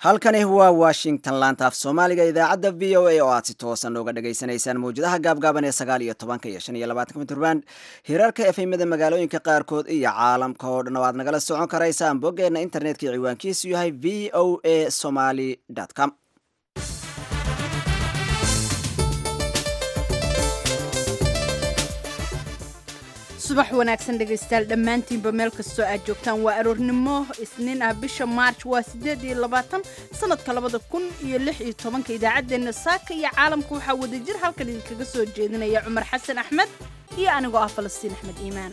halkani waa washington laanta af soomaaliga idaacadda v o a oo aad si toosan uga dhagaysanaysaan mawjadaha gaabgaaban ee sagaal iyo tobanka iyo shan iyo labaatanka mitrban hirarka efemada magaalooyinka qaarkood iyo caalamka oo dhan oo aad nagala socon karaysaan boggeenna internetka ciwaankiisu yahay v o a somaly com subax wanaagsan dhegaystayaal dhammaantiinba meel kastoo aad joogtaan waa aroornimo isniin ah bisha maarj waa siddeed iyo labaatan sanadka labada kun iyo lix iyo tobanka idaacaddeenna saaka iyo caalamka waxaa wadajir halkan idinkaga soo jeedinaya cumar xasan axmed iyo anigoo ah falastiin axmed iimaan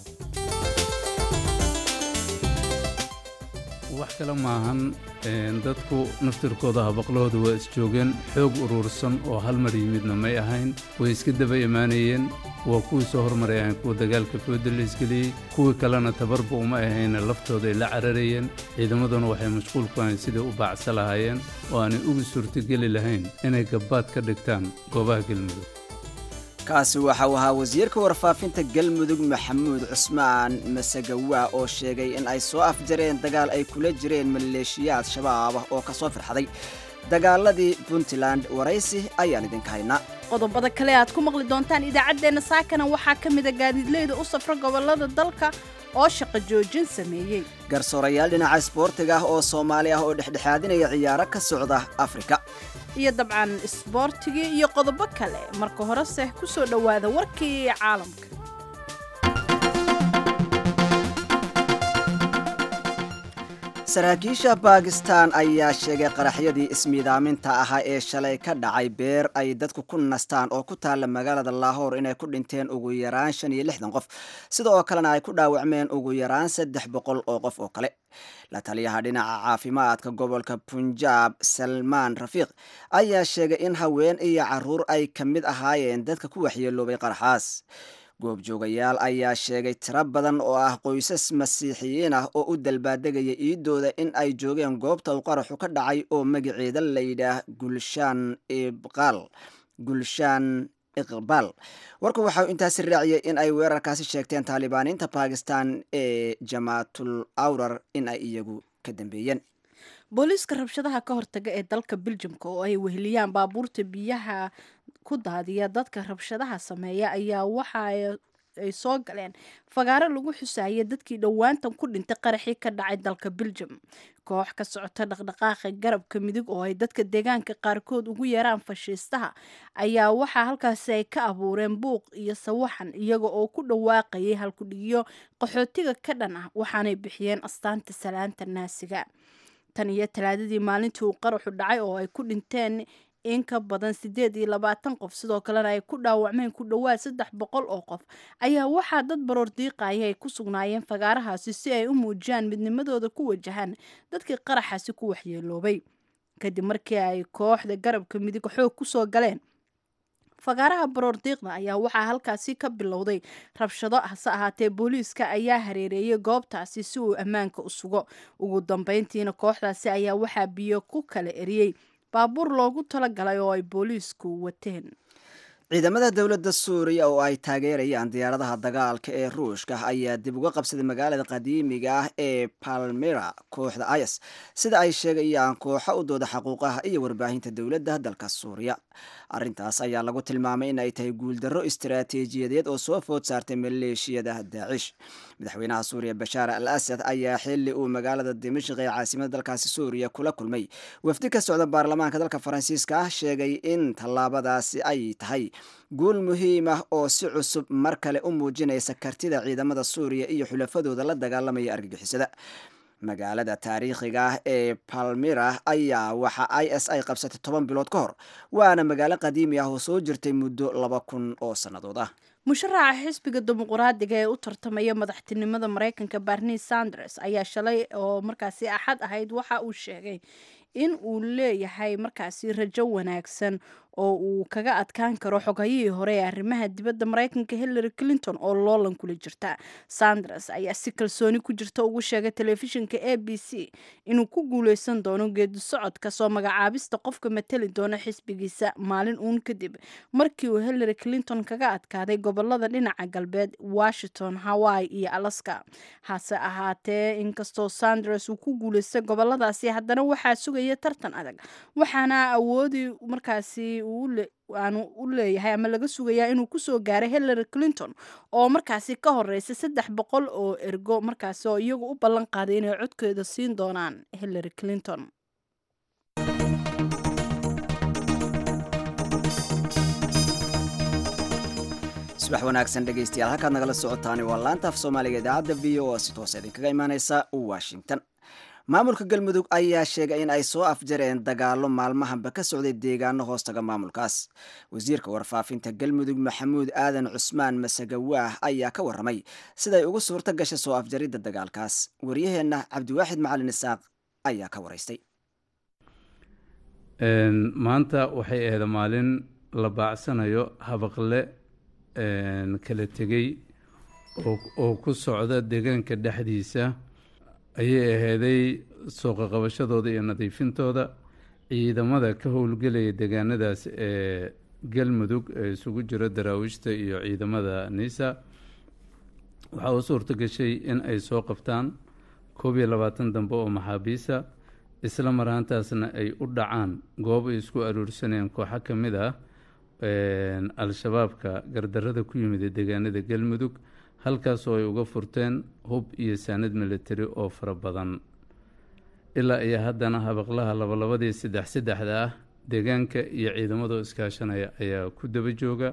wax kale maahan dadku naftirkooda habaqlahooda waa isjoogeen xoog uruursan oo hal mar yimidna may ahayn way iska daba imaanayeen waa kuwii soo hormarayaan kuwa dagaalka fooda la isgeliyey kuwii kalena tabarba uma ahayna laftooda ay la cararayeen ciidamaduna waxay mashquul ku ahayn siday u baacsa lahaayeen oo aanay ugu suurtogeli lahayn inay gabbaad ka dhigtaan goobaha galmudug kaasi waxa uu ahaa wasiirka warfaafinta galmudug maxamuud cusmaan masagawa oo sheegay in ay soo afjareen dagaal ay kula jireen maleeshiyaad shabaab ah oo ka soo firxaday dagaaladii puntland waraysi ayaan idinka haynaa qodobada kale aad ku maqli doontaan idaacaddeenna saakana waxaa ka mida gaadiidleyda u safra gobollada dalka oo shaqo joojin sameeyey garsoorayaal dhinaca isboortiga ah oo soomaali ah oo dhexdhexaadinaya ciyaaro ka socda afrika iyo dabcan isboortigii iyo qodobo kale marka horese ku soo dhowaada warkii caalamka saraakiisha baakistan ayaa sheegay qaraxyadii ismiidaaminta ahaa ee shalay ka dhacay beer ay dadku ku nastaan oo ku taalla magaalada laahoor inay ku dhinteen ugu yaraan shan iyo lixdan qof sida oo kalena ay ku dhaawacmeen ugu yaraan saddex boqol oo qof oo kale la taliyaha dhinaca caafimaadka gobolka punjaab salmaan rafiiq ayaa sheegay in haween iyo caruur ay ka mid ahaayeen dadka ku waxyeeloobay qaraxaas goobjoogayaal ayaa sheegay tiro badan oo ah qoysas masiixiyiin ah oo u dalbaadegaya iidooda in ay joogeen goobta uu qaraxu ka dhacay oo magaceeda layidhaah gulshaan ibqaal gulshaan iqbaal warku waxau intaasi raaciyay in ay weerarkaasi sheegteen taalibaaniinta bakistan ee jamaatul awrar in ay iyagu ka dambeeyeen booliiska rabshadaha ka hortaga ee dalka biljamka oo ay weheliyaan baabuurta biyaha ku daadiya dadka rabshadaha sameeya ayaa waxa ay soo galeen fagaaro lagu xusaaya dadkii dhowaantan ku dhintay qaraxii ka dhacay dalka biljam koox ka socota dhaqdhaqaaqa garabka midig oo ay dadka deegaanka qaarkood ugu yeeraan fashiistaha ayaa waxaa halkaasi ay ka abuureen buuq iyo sawaxan iyaga oo ku dhawaaqayay halkudhigiyo qaxootiga ka dhan ah waxaanay bixiyeen astaanta salaanta naasiga tan iyo talaadadii maalintii uu qaraxu dhacay oo ay ku dhinteen in ka badan siddeed iyo labaatan qof sidoo kalena ay ku dhaawacmeen ku dhowaad saddex boqol oo qof ayaa waxaa dad baroor diiqaya ay ku sugnaayeen fagaarahaasi si ay u muujiyaan midnimadooda ku wajahaan dadkii qaraxaasi ku waxyeeloobay kadib markii ay kooxda garabka midig xoog kusoo galeen fagaaraha baroor diiqda ayaa waxaa halkaasi ka bilowday rabshado hase ahaatee booliiska ayaa hareereeyay goobtaasi si uu ammaanka u sugo ugu dambeyntiina kooxdaasi ayaa waxaa biyo ku kala eriyey baabuur loogu talagalay oo ay booliisku wateen ciidamada dowladda suuriya oo ay taageerayaan diyaaradaha dagaalka ee ruushka ayaa dib uga qabsaday magaalada qadiimiga ah ee palmira kooxda ayas sida ay sheegayaan kooxo u dooda xaquuqaha iyo warbaahinta dowladda dalka suuriya arrintaas ayaa lagu tilmaamay in ay tahay guuldarro istaraatiijiyadeed oo soo food saartay maleeshiyada daacish madaxweynaha suuriya bashaar al asad ayaa xili uu magaalada dimashq ee caasimada dalkaasi suuriya kula kulmay wafdi ka socda baarlamaanka dalka faransiiska ah sheegay in tallaabadaasi ay tahay guul muhiim ah oo si cusub mar kale u muujinaysa kartida ciidamada suuriya iyo xulafadooda la dagaalamaya argagixisada magaalada taariikhiga ah ee palmira ayaa waxa i s ay qabsatay toban bilood ka hor waana magaalo qadiimi ah oo soo jirtay muddo laba kun oo sannadood ah musharaxa xisbiga dimuquraadiga ee u tartamaya madaxtinimada mareykanka barni sanders ayaa shalay oo markaasi axad ahayd waxa uu sheegay in uu leeyahay markaasi rajo wanaagsan oo uu kaga adkaan karo xogayihii hore ee arrimaha dibadda maraykanka hillary clinton oo loolan kula jirta sanders ayaa si kalsooni ku jirta ugu sheegay telefishinka a b c inuu ku guuleysan doono geedi socodka soo magacaabista qofka mateli doona xisbigiisa maalin uun kadib markii uu hillary clinton kaga adkaaday gobolada dhinaca galbeed washington hawaii iyo alaska hase ahaatee inkastoo sanders uu ku guuleystay goboladaasi haddana waxaa sugaya tartan adag waxaana awoodi markaasi aanu u leeyahay ama laga sugayaa inuu kusoo gaaray hillary clinton oo markaasi ka horeysa saddex boqol oo ergo markaasi oo iyagu u ballan qaaday inay codkeeda siin doonaan hillary clinton subax wanaagsan dhegaystayaal halkaad nagala socotaani waa laanta af soomaaliga idaacadda v o si toos idinkaga imaaneysa washington maamulka galmudug ayaa sheegay in ay soo afjareen dagaalo maalmahanba ka socday deegaano hoostaga maamulkaas wasiirka warfaafinta galmudug maxamuud aadan cusmaan masagawaah ayaa ka waramay siday ugu suurto gashay soo afjaridda dagaalkaas waryaheenna cabdiwaaxid macalin isaaq ayaa ka waraystay maanta waxay ahayd maalin la baacsanayo habaqle kala tegey oo ku socda deegaanka dhexdiisa ayay aheyday sooqaqabashadooda iyo nadiifintooda ciidamada ka howlgelaya deegaanadaas ee galmudug ee isugu jiro daraawiishta iyo ciidamada niisa waxaa u suurto gashay in ay soo qabtaan koob iyo labaatan dambe oo maxaabiisa isla marhaantaasna ay u dhacaan goob ay isku aruursanayeen kooxo ka mid ah al-shabaabka gardarada ku yimid ee deegaanada galmudug halkaasoo ay uga furteen hub iyo saanad military oo fara badan ilaa iyo haddana habaqlaha labalabadii saddex saddexda ah deegaanka iyo ciidamadoo iskaashanaya ayaa ku daba jooga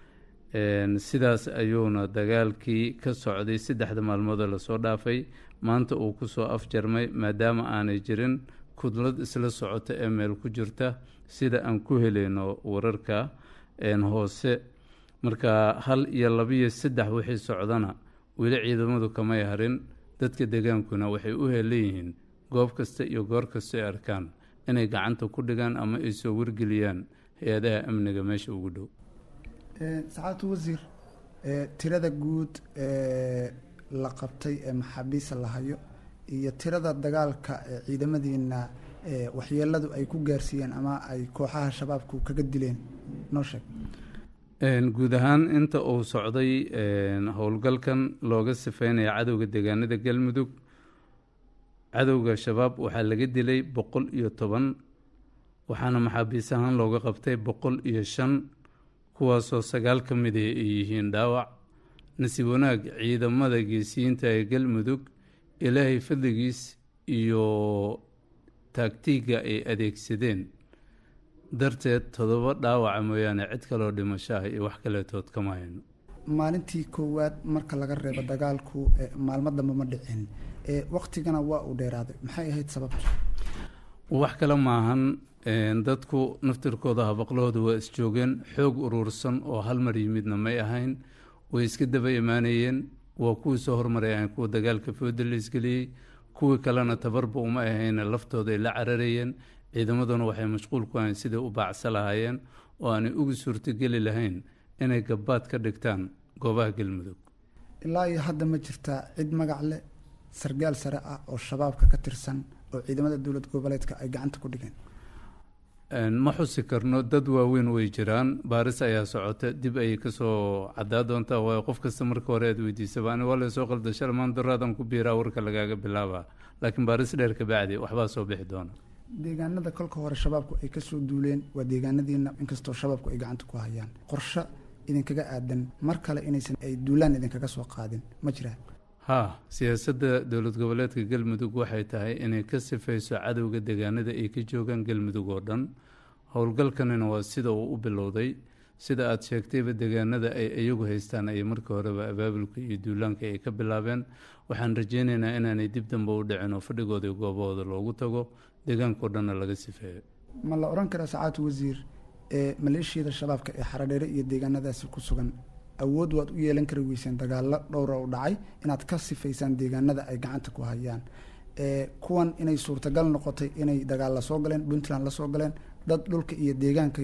sidaas ayuuna dagaalkii ka socday saddexda maalmoodoo lasoo dhaafay maanta uu kusoo afjarmay maadaama aanay jirin kudlad isla socota ee meel ku jirta sida aan ku helayno wararka hoose marka hal iyo labiyo saddex wixii socdana weli ciidamadu kamay harin dadka deegaankuna waxay u heelanyihiin goob kasta iyo goor kasta ay arkaan inay gacanta ku dhigaan ama ay soo wargeliyaan hay-adaha amniga meesha ugu dhow sacaadatu wasiir tirada guud ee la qabtay ee maxaabiista la hayo iyo tirada dagaalka ee ciidamadiina waxyeeladu ay ku gaarsiiyeen ama ay kooxaha shabaabku kaga dileen noo sheeg guud ahaan inta uu socday howlgalkan looga sifeynaya cadowga deegaanada galmudug cadowga shabaab waxaa laga dilay boqol iyo toban waxaana maxaabiis ahaan looga qabtay boqol iyo shan kuwaasoo sagaal ka mid ay yihiin dhaawac nasiib wanaag ciidamada geesiyiinta ee galmudug ilaahay fadligiis iyo taagtiiga ay adeegsadeen darteed todoba dhaawaca mooyaane cid kaloo dhimasho ah iyo wax kaleetood kama hayno maalintii koowaad marka laga reebo dagaalku maalmo dambe ma dhicin waktigana waa uu dheeraaday maxay ahayd sababtu wax kale maahan dadku naftirkooda habaqlahooda waa isjoogeen xoog uruursan oo hal mar yimidna may ahayn way iska daba imaanayeen waa kuwii soo hormarayaan kuwa dagaalka fooda la isgeliyey kuwii kalena tabarba uma ahayna laftooda ay la cararayeen ciidamaduna waxay mashquul ku ahayn siday u baacsa lahaayeen oo aanay ugu suurtogeli lahayn inay gabbaad ka dhigtaan goobaha galmudug ilaa iyo hadda ma jirtaa cid magac leh sargaal sare ah oo shabaabka ka tirsan oo ciidamada dowlad goboleedka ay gacanta ku dhigeen ma xusi karno dad waaweyn way jiraan baaris ayaa socota dib ayay kasoo cadaa doontaa waayo qof kasta marka hore aad weydiisaba ani waa laysoo qalda shalmaan daraadan ku biiraa warka lagaaga bilaaba laakiin baaris dheer kabacdi waxbaa soo bixi doona deegaanada kolka hore shabaabku ay kasoo duuleen waa deegaanadiina inkastoo shabaabku ay gacanta ku hayaan qorshe idinkaga aadan mar kale inaysan ay duulaan idinkaga soo qaadin ma jiraa haa siyaasadda dowlad goboleedka galmudug waxay tahay inay ka sifayso cadowga deegaanada ay ka joogaan galmudug oo dhan howlgalkanina waa sida uu u bilowday sida aada sheegtayba deegaanada ay iyagu haystaan ayay markii horeba abaabulka iyo duulaanka ay ka bilaabeen waxaan rajeyneynaa inaanay dib dambe u dhicin oo fadhigooda iyo goobahooda loogu tago deegaankao dhanna laga sifeeyo ma la odhan karaa sacaatu wasiir ee maleeshiyada shabaabka ee xaradheere iyo deegaanadaasi ku sugan awood waad u yeelan kari weyseen dagaalo dhowra u dhacay inaad ka sifaysaan deegaanada ay gacanta ku hayaan kuwan inay suurtagal noqotay inay dagaal la soo galeen puntland la soo galeen dad dhulka iyo deegaanka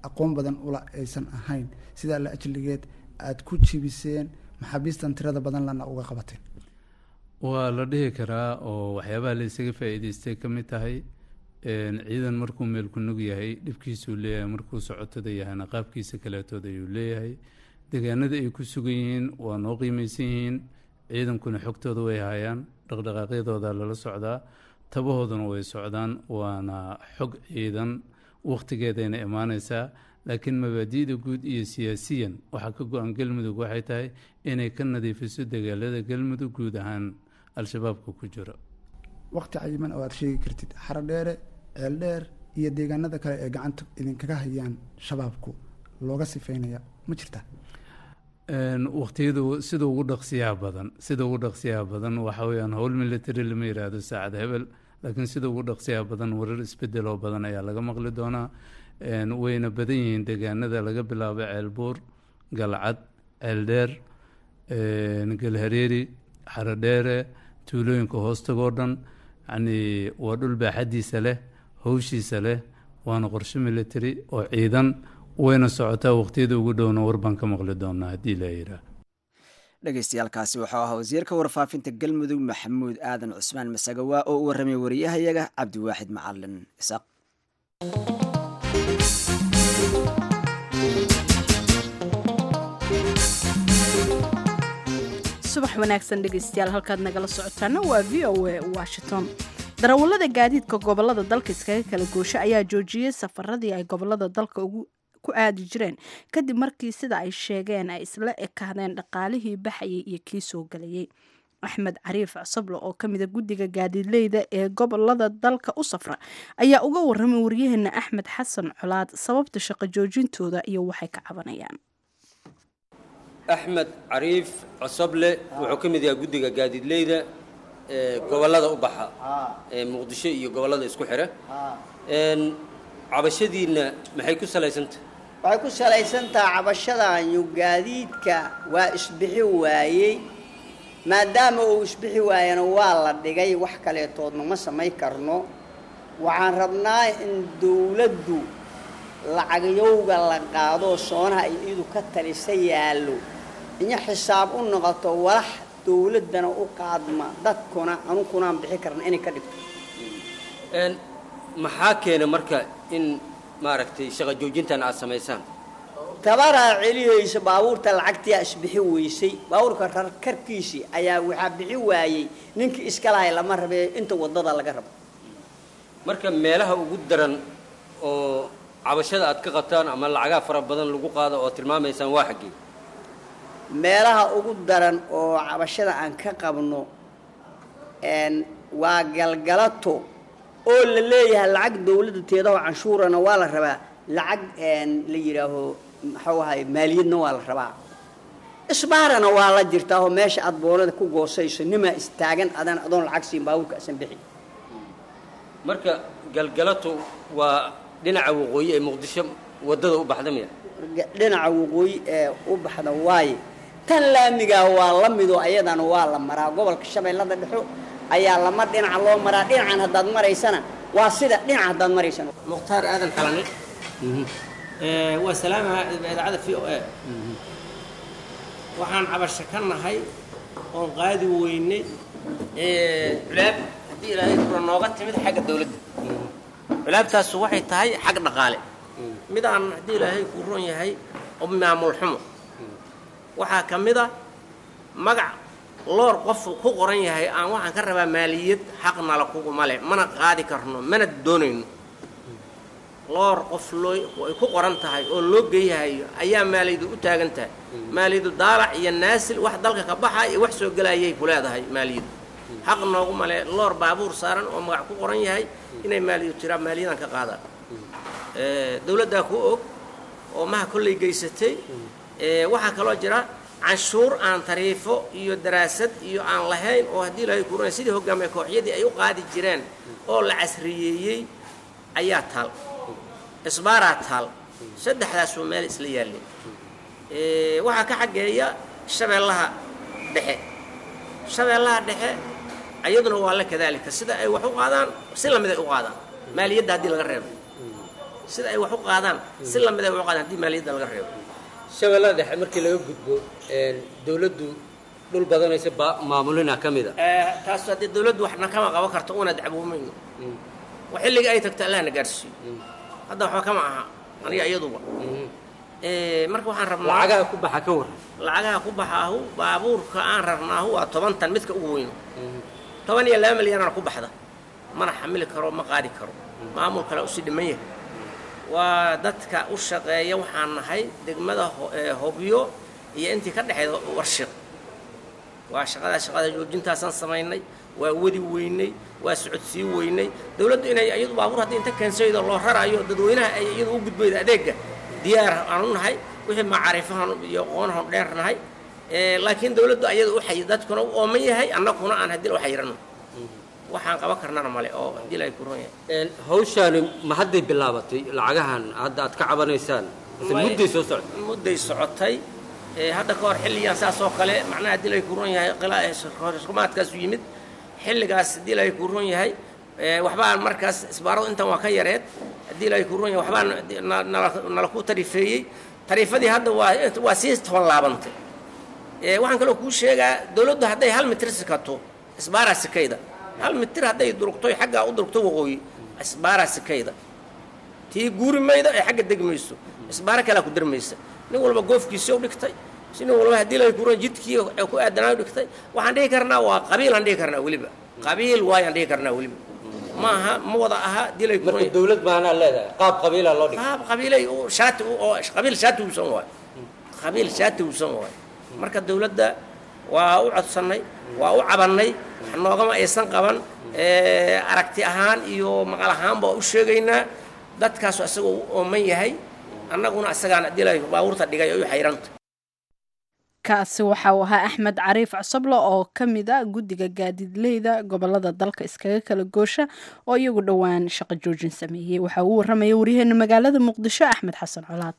aqoon badan ula aysan ahayn sidaa la ajligeed aada ku jibiseen maxaabiistan tirada badan lana uga qabateen waa la dhihi karaa oo waxyaabaha la isaga faa-iideystay ka mid tahay ciidan markuu meel ku nug yahay dhibkiisuu leeyahay markuu socotada yahayna qaabkiisa kaleetood ayuu leeyahay deegaanada ay ku sugan yihiin waa noo qiimeysan yihiin ciidankuna xogtooda way hayaan dhaqdhaqaaqyadooda lala socdaa tabahooduna way socdaan waana xog ciidan wakhtigeedayna imaaneysaa laakiin mabaadi'da guud iyo siyaasiyan waxaa ka go-an galmudug waxay tahay inay ka nadiifiso dagaalada galmudug guud ahaan al-shabaabka ku jiro waqti cayiman oo aada sheegi kartid xarodheere ceeldheer iyo deegaanada kale ee gacanta idinkaga hayaan shabaabku looga sifeynaya ma jirta waqtiyadu sida ugu dhaqsiyaha badan sida ugu dhaqsiyaha badan waxa weyaan howl military lama yiraahdo saacad hebel laakiin sida ugu dhaqsiyaha badan warar isbedel oo badan ayaa laga maqli doonaa wayna badan yihiin deegaanada laga bilaabo ceelbuur galcad ceeldheer galhareeri xarodheere tuulooyinka hoostagoo dhan yacnii waa dhul baaxadiisa leh howshiisa leh waana qorshe military oo ciidan wayna socotaa waqtiyada ugu dhowna war baan ka maqli doonaa haddii la yidhaah dhegeystayaaalkaasi wuxuu ahaa wasiirka warfaafinta galmudug maxamuud aadan cusmaan masagawa oo u warramay wariyahayaga cabdiwaaxid macalin isaaq subax wanaagsan dhegeystayaal halkaad nagala socotaana waa v o a washington darawallada gaadiidka gobolada dalka iskaga kala goosho ayaa joojiyey safaradii ay gobolada dalka ugu ku aadi jireen kadib markii sida ay sheegeen ay isla ekaadeen dhaqaalihii baxayay iyo kii soo galayay axmed cariif cosoble oo ka mida guddiga gaadiidleyda ee gobolada dalka u safra ayaa uga waramay waryaheena axmed xasan colaad sababta shaqo joojintooda iyo waxay ka cabanayaan axmed cariif cosoble wuxuu ka mid yahay guddiga gaadiidleyda ee gobollada u baxa ee muqdisho iyo gobollada isku xidha cabashadiinna maxay ku salaysantah waxay ku salaysantaha cabashadaanyu gaadiidka waa isbixi waayey maadaama uu isbixi waayana waa la dhigay wax kaleetoodna ma samay karno waxaan rabnaa in dawladdu lacagyowga la qaadoo soonaha ay iidu ka talisa yaallo inya xisaab u noqoto walax dawladdana u qaadma dadkuna anukunaan bixi karna inay ka dhigto maxaa keena marka in maaragtay shaqa joojintan aad samaysaan tabaraa celihaysa baabuurta lacagtiyaa isbixi weysay baabuurka rarkarkiisii ayaa waxaa bixi waayey ninkii iska lahay lama rabee inta waddada laga rabo marka meelaha ugu daran oo cabashada aad ka qabtaan ama lacagaa fara badan lagu qaado oo tilmaamaysaan waa xaggee meelaha ugu daran oo cabashada aan ka qabno waa galgalato oo la leeyahay lacag dawladda teedaho canshuurana waa la rabaa lacag la yidhaaho maxuu ahay maaliyadna waa la rabaa isbaarana waa la jirtaahoo meesha aad boonada ku goosayso nimaa istaagan adan adoon lacag siin baabuurka asan bixi marka galgalato waa dhinaca waqooyi ee muqdisho waddada u baxda miya dhinaca waqooyi ee u baxda waaye tan laamigaa waa la midoo ayadana waa la maraa gobolka shabeellada dhexo ayaa lama dhinaca loo maraa dhinacan haddaad maraysana waa sida dhinac haddaad maraysana mukhtaar aadan xalane waa salaamaha idaacada v o a waxaan cabasho ka nahay oon qaadi weynay culaab haddii ilaahay kura nooga timid xagga dawladda culaabtaasu waxay tahay xag dhaqaale midaan haddii ilaahay kuu ron yahay oo maamul xumo waxaa ka mid a magac loor qof ku qoran yahay aan waxaan ka rabaa maaliyad xaqnala kuguma leh mana qaadi karno mana doonayno loor qof loo ay ku qoran tahay oo loo geeyahayo ayaa maaliyadu u taagan tahay maaliyadu daalac iyo naasil wax dalka ka baxa iyo wax soo gelayay ku leedahay maaliyadu xaq noogu male loor baabuur saaran oo magac ku qoran yahay inay maaliyadu tiraa maaliyadan ka qaadaan dawladdaa ku og oo maha kollay geysatay waxaa kaloo jira canshuur aan tariifo iyo daraasad iyo aan lahayn oo haddii ilaahay kuranay sidii hogaamiye kooxyadii ay u qaadi jireen oo la casriyeeyey ayaa taal isbaaraa taal saddexdaasoo meel isla yaalleen waxaa ka xaggeeya shabeellaha dhexe shabeellaha dhexe ayaduna waa la kadaalika sida ay wax u qaadaan si lamid ay u qaadaan maaliyadda haddii laga reebo sida ay wax u qaadaan si lamid ay wax u qaadaan haddii maaliyadda laga reebo shabeellada dhexe markii laga gudbo dowladdu dhul badanaysa ba maamulina ka mid a taas haddii dawladdu waxna kama qaban karto una dacwoomayno wa xilliga ay tagto allahna gaarsiiyo hadda waxba kama aha aniga iyaduba marka waxaan rabnaa lacagaha ku baxa ka warran lacagaha ku baxaahu baabuurka aan rarnaahu waa toban tan midka ugu weyno toban iyo laba milyanana ku baxda mana xamili karo ma qaadi karo maamul kale usii dhiman yahay waa dadka u shaqeeya waxaan nahay degmada hobyo iyo intii ka dhexeeda warshiq waa shaqadaa shaqada joojintaasaan samaynay waa wadi weynay waa socodsii weynay dawladdu inay iyadu baabuur haddii inta keensaydo loo rarayo dadweynaha ay iyadu u gudbayda adeega diyaar aanu nahay wixii macaarifahan iyo aqoonahan dheer nahay laakiin dawladdu ayada u xay dadkuna u ooman yahay annaguna aan haddii u xayirano waxaan qaban karnana male oo haddii la ku ron yahay hawshaani ma hadday bilaabatay lacagahan hadda aad ka cabanaysaan mise mudday soo socotay mudday socotay hadda ka hor xilligan saas oo kale macnaha haddii lay ku ron yahay qilaarumaadkaasu yimid xilligaas haddii lay ku ron yahay waxbaa markaas isbaaradu intan waa ka yareed haddii lay ku ron yahay waxbaa nala ku tarifeeyey tariifadii hadda waa waa sii toban laabantay waxaan kaloo kuu sheegaa dawladdu hadday hal mitir sikato isbaaraa sikayda hal mitir hadday durugto xaggaa u durugto waqooyi isbaaraa sikayda tii guuri mayda ee xagga degi mayso isbaaro kalea ku darmaysa nin walba goofkiisii u dhigtay si nin walba haddii lay kuran jidkii ku aadanaayo dhigtay waxaan dhihi karnaa waa qabiilaan dhihi karnaa weliba qabiil waayaan dhihi karnaa weliba ma aha ma wada aha haddii lay marka dawlad baanaa leedahay qaab qabiilaa loo dhigay qaab qabiilay shaati oo qabiil shaati uusan waayo qabiil shaati uusan waayo marka dawladda waa u codsannay waa u cabannay wax noogama aysan qaban aragti ahaan iyo maqal ahaanba waa u sheegaynaa dadkaasu asagoo u ooman yahay annaguna isagaan haddii lay baabuurta dhigay ay u xayranta kaasi waxa uu ahaa axmed cariif cusable oo ka mid a guddiga gaadiidleyda gobolada dalka iskaga kala goosha oo iyagu dhowaan shaqo joojin sameeyey waxa uu warramaya waryaheena magaalada muqdisho axmed xasan colaad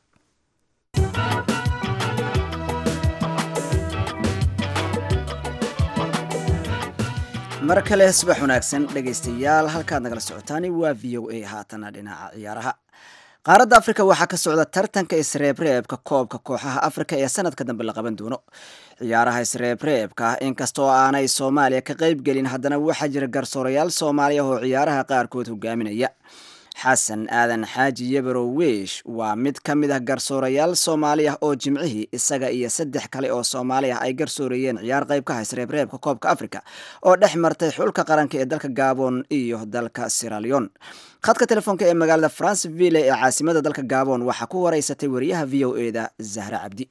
mar kale subax wanaagsan dhegaystayaal halkaad nagala socotaani waa v o a haatana dhinaca ciyaaraha qaaradda afrika waxaa ka socda tartanka isreebreebka koobka kooxaha afrika ee sanadka dambe la qaban doono ciyaaraha isreebreebka inkastoo aanay soomaaliya ka qayb gelin haddana waxaa jira garsoorayaal soomaaliya oo ciyaaraha qaarkood hogaaminaya xasan aadan xaaji yebarow weish waa mid ka mid ah garsoorayaal soomaali ah oo jimcihii isaga iyo saddex kale oo soomaali ah ay garsoorayeen ciyaar qayb ka ha isreebreebka koobka afrika oo dhex martay xulka qaranka ee dalka gabon iyo dalka siralion khadka telefoonka ee magaalada franceville ee caasimada dalka gabon waxaa ku wareysatay wariyaha v o e da zahra cabdi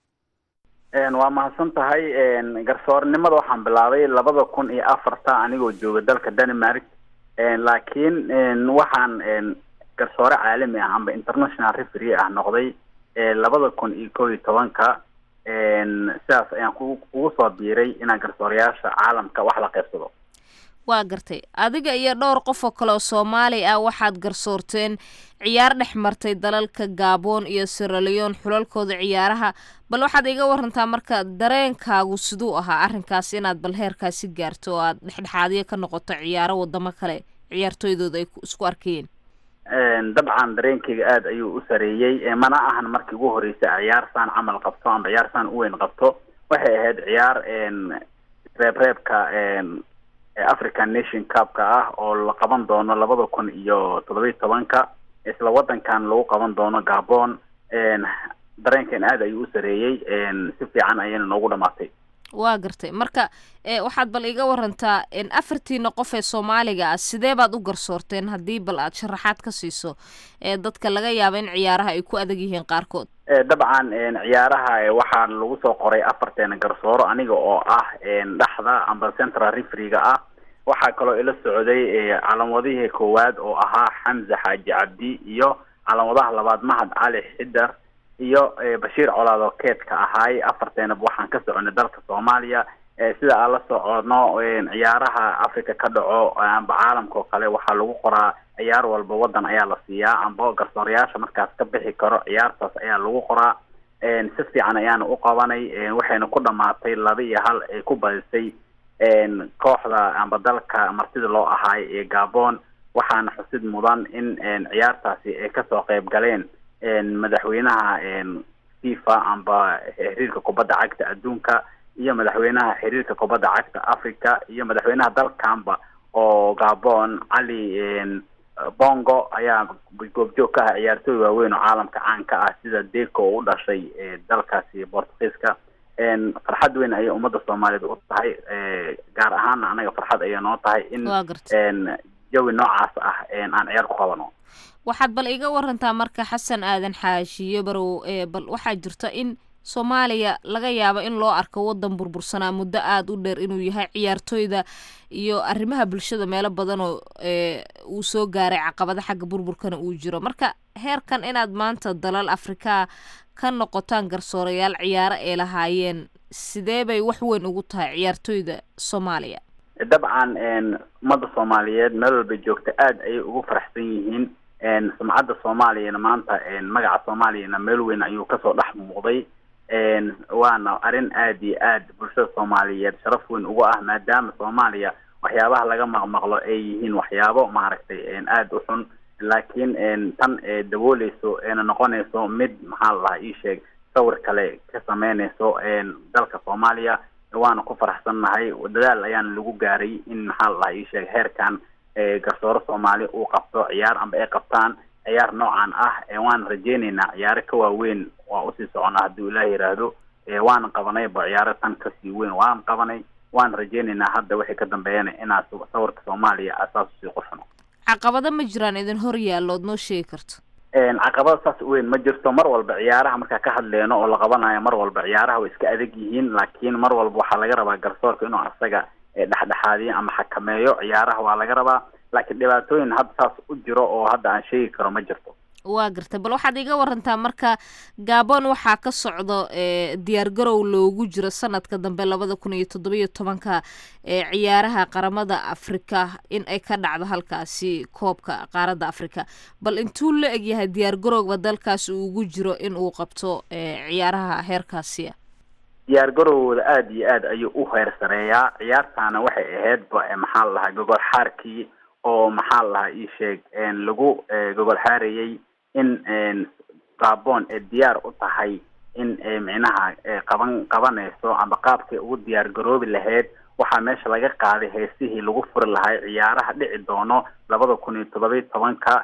waa mahadsan tahay garsoornimada waxaan bilaabay labada kun iyo afarta anigoo jooga dalka denmark laakiin waxaan garsoore caalami ah amba international referee ah noqday labada kun iyo kow iyo tobanka sidaas ayaan ugu soo biiray inaan garsoorayaasha caalamka wax la qaybsado waa gartay adiga iyo dhowr qof oo kale oo soomaali ah waxaad garsoorteen ciyaar dhex martay dalalka gabon iyo siraleon xulalkooda ciyaaraha bal waxaad iga warantaa marka dareenkaagu siduu ahaa arrinkaas inaad bal heerkaasi gaarto oo aad dhexdhexaadiyo ka noqoto ciyaaro wadamo kale ciyaartooydooda ay isku arkayeen dabcan dareenkayga aada ayuu u sareeyey mana ahan markii ugu horreysay ciyaar saan camal qabto amba ciyaar saan u weyn qabto waxay ahayd ciyaar reebreebka african nation cupka ah oo la qaban doono labada kun iyo toddoba iyo tobanka isla wadankan lagu qaban doono gabon dareenkan aada ayuu u sareeyey si fiican ayayna noogu dhamaatay waa gartay marka waxaad bal iga warantaa afartiina qof ee soomaaliga ah sidee baad u garsoorteen haddii bal aad sharaxaad ka siiso dadka laga yaabo in ciyaaraha ay ku adag yihiin qaarkood dabcan ciyaaraha waxaa lagu soo qoray afarteena garsooro aniga oo ah dhaxda amba central refriga ah waxaa kaloo ila socday calamadihii koowaad oo ahaa xamza xaaji cabdi iyo calamadaha labaad mahad cali xidar iyo bashiir colaad oo keedka ahaay afarteenaba waxaan ka soconay dalka soomaaliya sida aan la socono ciyaaraha africa ka dhaco amba caalamka oo kale waxaa lagu qoraa ciyaar walba wadan ayaa la siiyaa amba garsoorayaasha markaas ka bixi karo ciyaartaas ayaa lagu qoraa si fiican ayaana u qabanay waxayna ku dhamaatay laba iyo hal ay ku badisay kooxda amba dalka martida loo ahaay ee gabon waxaana xusid mudan in ciyaartaasi ay kasoo qayb galeen madaxweynaha fifa amba xiriirka kubadda cagta adduunka iyo madaxweynaha xiriirka kubadda cagta africa iyo madaxweynaha dalkanba oo gabon cali bongo ayaa goobjoog ka ah ciyaartooy waaweyn oo caalamka caan ka ah sida deco oo u dhashay dalkaasi bortugiiska farxad weyn ayay ummadda soomaaliyeed u tahay gaar ahaana anaga farxad ayay noo tahay in jawi noocaas ah aan ciyaar ku qabano waxaad bal iga warantaa marka xasan aadan xaashiyo barow bal waxaa jirta in soomaaliya laga yaabo in loo arko wadan burbursanaa muddo aada u dheer inuu yahay ciyaartooyda iyo arrimaha bulshada meelo badan oo uu soo gaaray caqabado xagga burburkana uu jiro marka heerkan inaad maanta dalal afrika ka noqotaan garsoorayaal ciyaaro ay lahaayeen sidee bay wax weyn ugu tahay ciyaartooyda soomaaliya dabcan ummadda soomaaliyeed meel walba joogta aada ayay ugu faraxsan yihiin sumcadda soomaaliyana maanta magaca soomaaliyana meel weyn ayuu kasoo dhex muuqday waana arrin aada iyo aad bulshada soomaaliyeed sharaf weyn ugu ah maadaama soomaaliya waxyaabaha laga maqmaqlo ay yihiin waxyaabo maaragtay aada u xun laakiin tan dabooleyso eena noqonayso mid maxaa la dhahaa ii sheeg sawir kale ka sameynayso dalka soomaaliya waana ku faraxsannahay dadaal ayaana lagu gaaray in maxaa la dhahaa ii sheeg heerkan garsooro soomaali uu qabto ciyaar amba ay qabtaan ciyaar noocan ah waana rajeyneynaa ciyaaro ka waaweyn waa usii soconaa hadduu ilaah yiraahdo waana qabanayba ciyaaro tan kasii weyn waan qabanay waana rajeyneynaa hadda wixii ka dambeeyana inaa sawirka soomaaliya asaas usii qurxuno caqabado ma jiraan idin hor yaallood noo sheegi karto caqabada saas weyn ma jirto mar walba ciyaaraha markaa ka hadleyno oo la qabanayo mar walba ciyaaraha way iska adag yihiin laakiin mar walba waxaa laga rabaa garsoorka inuu asaga dhexdhexaadiyo ama xakameeyo ciyaaraha waa laga rabaa laakiin dhibaatooyin hadda saas u jiro oo hadda aan sheegi karo ma jirto waa gartay bal waxaad iga warantaa marka gabon waxaa ka socdo diyaar garow loogu jiro sanadka dambe labada kun iyo toddobiyo tobanka ciyaaraha qaramada afrika in ay ka dhacdo halkaasi koobka qaaradda afrika bal intuu la egyahay diyaar garowga dalkaas uu ugu jiro in uu qabto ciyaaraha heerkaasiya diyaar garowgooda aada iyo aad ayuu u heer sareeyaa ciyaartaana waxay ahaydba maxaa la lahaa gogol xaarkii oo maxaa la lahaa ii sheeg lagu gogol xaarayey in gabon ee diyaar u tahay in micnaha qaban qabanayso amba qaabkay ugu diyaar garoobi lahayd waxaa meesha laga qaaday heesihii lagu furi lahay ciyaaraha dhici doono labada kun iyo toddobiyo tobanka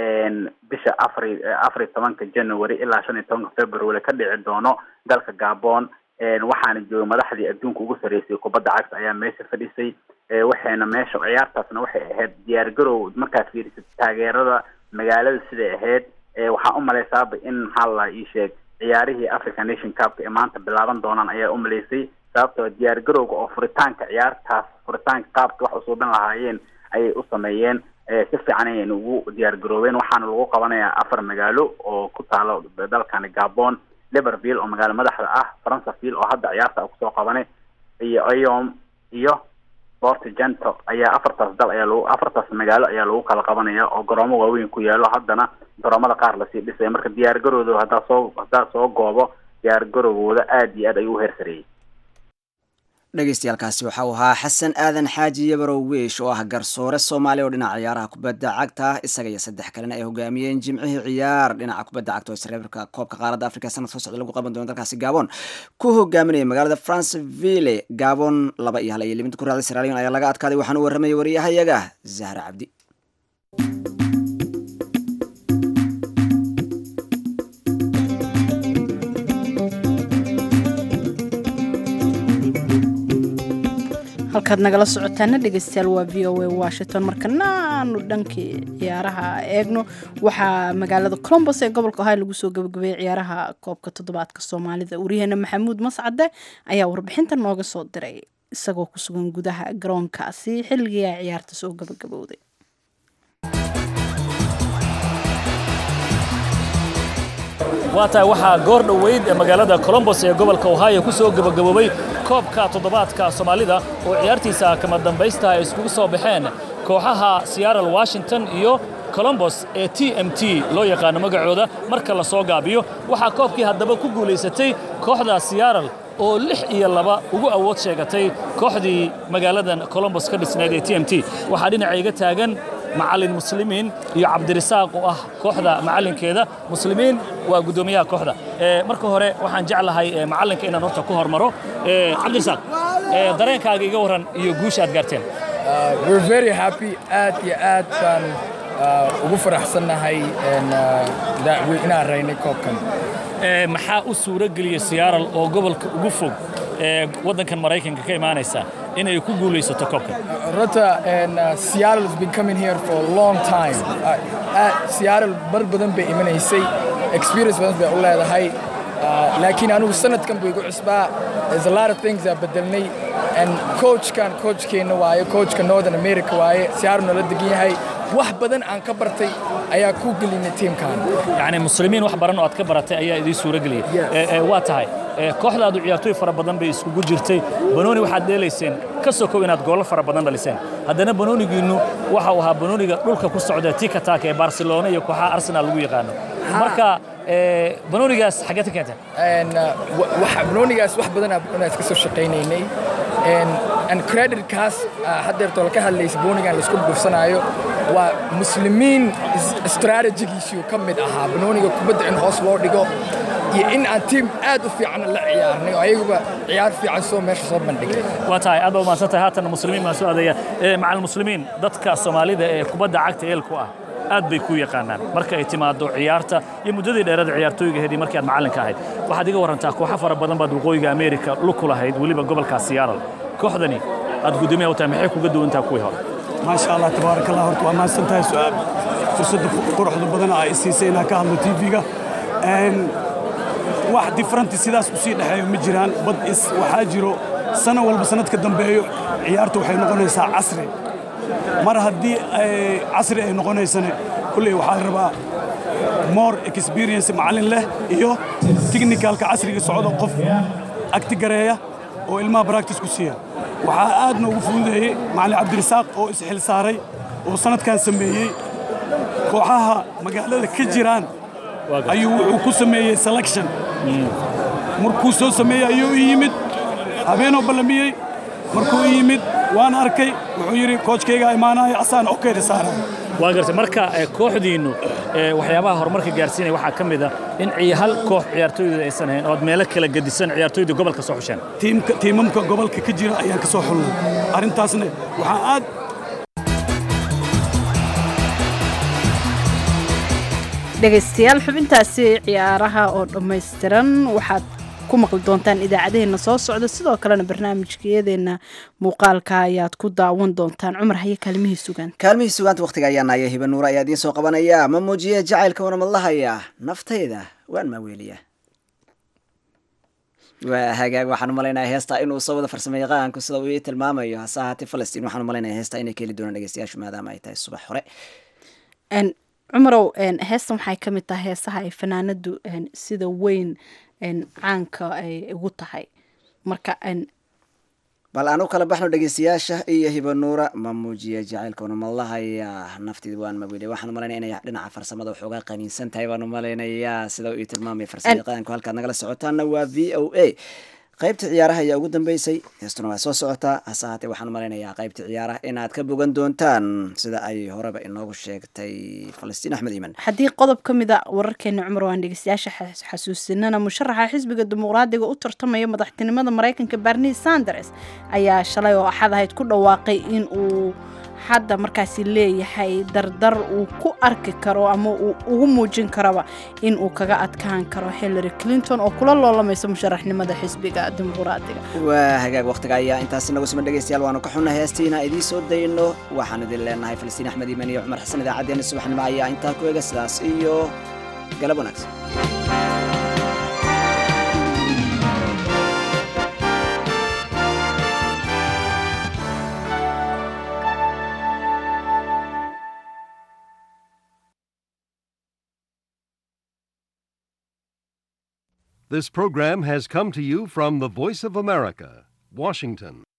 bisha afari afar iyo tobanka january ilaa shan iyo tobanka february ka dhici doono dalka gabon waxaana joogay madaxdii adduunka ugu sareysay kubadda cagta ayaa meesha fadhisay waxayna meesha ciyaartaasna waxay ahayd diyaar garow markaad fiirisad taageerada magaalada siday ahayd waxaa umaleysaaba in maxaa la ii sheeg ciyaarihii africa nation cupka ee maanta bilaaban doonaan ayaa umaleysay sababtoo diyaar garowga oo furitaanka ciyaartaas furitaanka qaabka wax usuubin lahaayeen ayay u sameeyeen si fiican ayayna ugu diyaar garoobeen waxaana lagu qabanayaa afar magaalo oo ku taalo dalkani gabon liverville oo magaalo madaxda ah franceville oo hadda ciyaarta kusoo qabanay iyo iom iyo portgento ayaa afartaas dal ayaa lagu afartaas magaalo ayaa lagu kala qabanaya oo garoomo waaweyn ku yaalo haddana garoomada qaar lasii dhisaya marka diyaar garowdooda haddaa soo haddaa soo goobo diyaar garowgooda aada iyo aad ayuu u heersareeyey dhegeystayaaalkaasi waxa uu ahaa xasan aadan xaaji yabarow wiish oo ah garsoore soomaaliya oo dhinaca ciyaaraha kubadda cagta isaga iyo saddex kalena ay hogaamiyeen jimcihii ciyaar dhinaca kubadda cagta oo isreebka koobka qaaradda afrika sanad soo socda lagu qaban doono dalkaasi gabon ku hogaaminaya magaalada franceville gabon laba iyo hal iyo liminta ku raacday siralion ayaa laga adkaaday waxaana u warramayay wariyahayaga zahra cabdi halkaad nagala socotaana dhegeystayaal waa v o a washington markana aanu dhankii ciyaaraha eegno waxaa magaalada colombos ee gobolka ohio lagu soo gabagabeeyey ciyaaraha koobka toddobaadka soomaalida wariyaheena maxamuud mascade ayaa warbixinta nooga soo diray isagoo ku sugan gudaha garoonkaasi xilligii ay ciyaarta soo gabagabowday waa tahay waxaa goor dhoweyd ee magaalada colombos ee gobolka ohio ku soo gebagaboobay koobka toddobaadka soomaalida oo ciyaartiisa kama dambaysta ay iskugu soo baxeen kooxaha seattle washington iyo colombos ee t m t loo yaqaano magacooda marka la soo gaabiyo waxaa koobkii haddaba ku guulaysatay kooxda seattle oo lix iyo laba ugu awood sheegatay kooxdii magaaladan colombos ka dhisnayd ee t m t waxaa dhinaca iga taagan macallin muslimiin iyo cabdirisaaq oo ah kooxda macallinkeeda muslimiin waa guddoomiyaha kooxda Eh, marka hore waxaan jeclahay eh, macallinka inaan horta ku hormaro Eh, cabdirisaaq eh, dareenkaaga iga waran iyo guusha aad gaarteen Uh, we're very happy aad iyo aad baan uh, ugu faraxsannahay and, uh, that we- inaan raynay koobkan Eh, maxaa u suuro geliyey Seattle oo gobolka ugu fog ee waddankan Maraykanka ka imaanaysa inay ku guulaysato koobkan Rota and uh, Seattle has been coming here for a long time. Uh, uh, Seattle bar badan bay imanaysay, experience badan bay u leedahay. Uh, laakiin anigu sanadkan buu igu cusbaa. There's a lot of things that bedelnay. And coachkan, coachkeena waaye, coachka Northern America waaye, Seattle nala degan yahay. Wax badan aan ka bartay ayaa ku gelinay teamkan. yacni muslimiin wax baran oo aad ka baratay ayaa idiin suuro geliyey Eh, eh, waa tahay eh, kooxdaadu ciyaartooy fara badan bay iskugu jirtay banooni waxaad dheelayseen ka sokow inaad goollo fara badan dhaliseen haddana banoonigiinnu waxa uu ahaa banooniga dhulka ku socda tika taka ee barcelona iyo kooxaha arsenal lagu yaqaano marka eh, banoonigaas xaggee ka keenteen And, uh, wa- waxa banoonigaas wax badan aan iska soo shaqaynaynay And- and creditkaas uh, haddeertoo la ka hadlaysa banoonigan laisku dhufsanaayo waa muslimiin is- strategigiisuu ka mid ahaa banooniga kubadda in hoos loo dhigo iyo in aan tiim aad u fiican la ciyaarnay oo ayaguba ciyaar fiican soo meesha soo bandhigay waa tahay aad baa umahadsan tahay haatan muslimiin baan soo adeeya Eh, macal muslimiin dadka soomaalida ee kubadda cagta eelku ah aad bay ku yaqaanaan marka ay timaado ciyaarta iyo muddadii dheerada ciyaartooyga hedii markii aad macallinka ahayd waxaad iga warantaa kooxo fara badan baad waqooyiga ameerika lug ku lahayd weliba gobolkaas Seattle kooxdani aad guddoomiyaha u tahay maxay kuga duwantaa kuwii hore maasha allah tabaaraka allah horta waa mahadsan tahay su-aal fursadda quruxda badan ay siisay inaan ka hadlo tv-ga wax different sidaas usii dhexeeyo ma jiraan bad is waxaa jiro sano walba sanadka dambeeyo ciyaarta waxay noqonaysaa casri mar haddii ay casri ay noqonaysane kulley waxaa la rabaa more experience macallin leh iyo technicalka casriga socdo qof agtigareeya oo ilmaha practice ku siiya waxaa aad noogu fududeeyey macallin cabdirisaaq oo isxil saaray oo sanadkan sameeyey kooxaha magaalada ka jiraan ayuu wuxuu ku sameeyey selection markuu soo sameeyey ayuu i yimid habeenoo ballamiyey markuu i yimid waan arkay wuxuu yidhi koojkaygaa imaanaya asaan okeyda saara waa gartay marka eh, kooxdiinnu eh, waxyaabaha horumarka gaarsiinaya waxaa ka mid ah in ci- hal koox ciyaartooyda aysan ahayn oo aad meelo kala gedisan ciyaartooyda gobolka soo xusheen tiimka tiimamka gobolka ka jira ayaan ka soo xulnay arrintaasna waxaa aad dhegaystayaal xubintaasi ciyaaraha oo dhammaystiran waxaad ku maqli doontaan idaacadaheenna soo socda sidoo kalena barnaamijkeyadeena muuqaalka ayaad ku daawan doontaan cumar haye kaalmihii sugan kaalmihii sugaanta wakhtiga ayaa naaya hiba nuura ayaa idiin soo qabanaya ma muujiye jacaylka wanamadlahaya naftayda waan maaweeliya waa hagaag waxaan umalaynaya heesta inuu soo wada farsamay yaqaanku sida uu ii tilmaamayo hase ahaatee falastiin waxaan umalaynaya heesta inay ka heli doonaan dhegeystayaashu maadaama ay tahay subax hore En, cumarow en, heestan waxay ka mid tahay heesaha ay fanaanadu en, sida weyn en, caanka ay ugu tahay marka en, bal aan u kala baxno dhegeystayaasha iyo hiba nuura ma muujiye jacaylka wanamadlahaya nafteeda waan maweeliya waxaan umalaynaya inay dhinaca farsamada waxoogaa qaniinsan tahay baan umalaynayaa sida uu ii tilmaamaya farsama yaqaanku halkaad nagala socotaana waa v o a qaybta ciyaaraha ayaa ugu dambeysay heestuna waa soo socotaa hase ahaatee waxaan umalaynayaa qaybta ciyaaraha inaad ka bogan doontaan sida ay horeba inoogu sheegtay falastiin axmed iiman haddii qodob ka mid a wararkeena cumar waan dhegeystayaasha xas- xasuusinana musharaxa xisbiga dimuqraadiga u tartamaya madaxtinimada maraykanka barni sanders ayaa shalay oo axad ahayd ku dhawaaqay in uu hadda markaasi leeyahay dardar uu ku arki karo ama uu ugu muujin karoba in uu kaga adkaan karo hillary clinton oo kula loolamaysa musharaxnimada xisbiga dimuqraadiga waa hagaag waqtiga ayaa intaasi nagu siman dhegeystayaal waanu ka xunna heestiina idiin soo dayno waxaan idin leenahay falastiin axmed iiman iyo cumar xasan idaacaddeenna subaxnimo ayaa intaa ku ega sidaas iyo galab wanaagsan This program has come to you from the Voice of America, Washington.